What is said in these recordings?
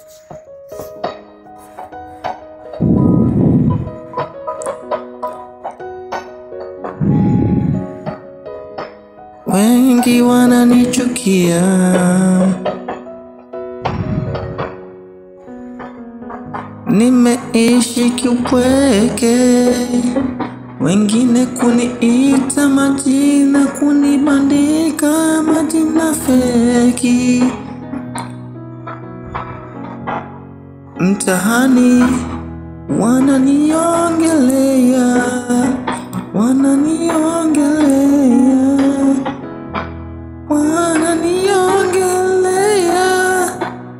Wengi wananichukia, nimeishi kiupweke, wengine kuniita majina, kunibandika majina feki mtahani, wananiongelea, wananiongelea wananiongelea,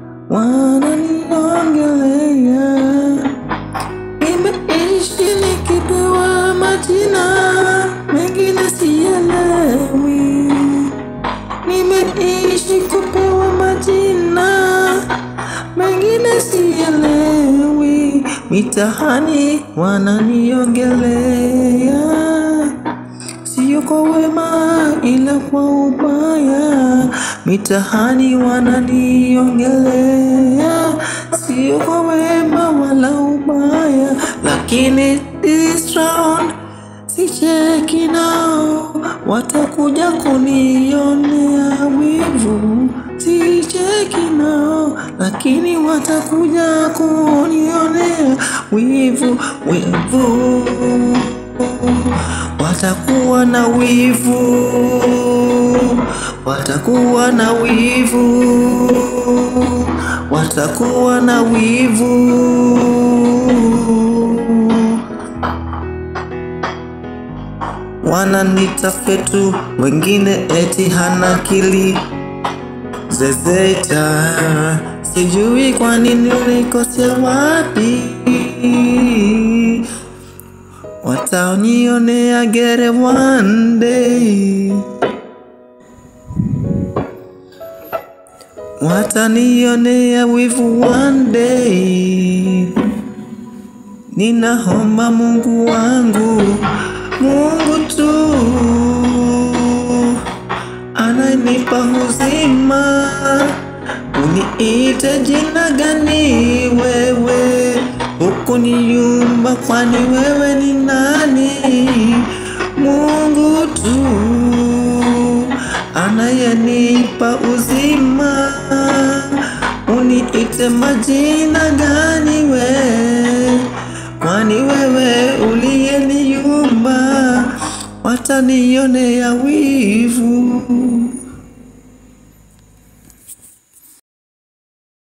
wananiongelea. Nimeishi nikipewa majina mengine sielewi, nimeishi kupewa majina mengine sielewi, mitahani wananiongelea sio kwa wema ila kwa ubaya, mitahani wananiongelea, sio kwa wema wala ubaya, lakini this round sicheki nao, watakuja kunionea wivu, sicheki nao, lakini watakuja kunionea wivu, wivu watakuwa na wivu, watakuwa na wivu, watakuwa na wivu. Wananita fetu, wengine eti hana akili zezeta, sijui kwa nini ulikosea wapi watanionea gere one day, watanionea wivu one day. Ninaomba Mungu wangu, Mungu tu ananipa uzima, uniite jina gani wewe huku niyumba, kwani wewe ni nani? Mungu tu anayenipa uzima, uniite majina gani we, kwani wewe uliyeniumba, watanionea wivu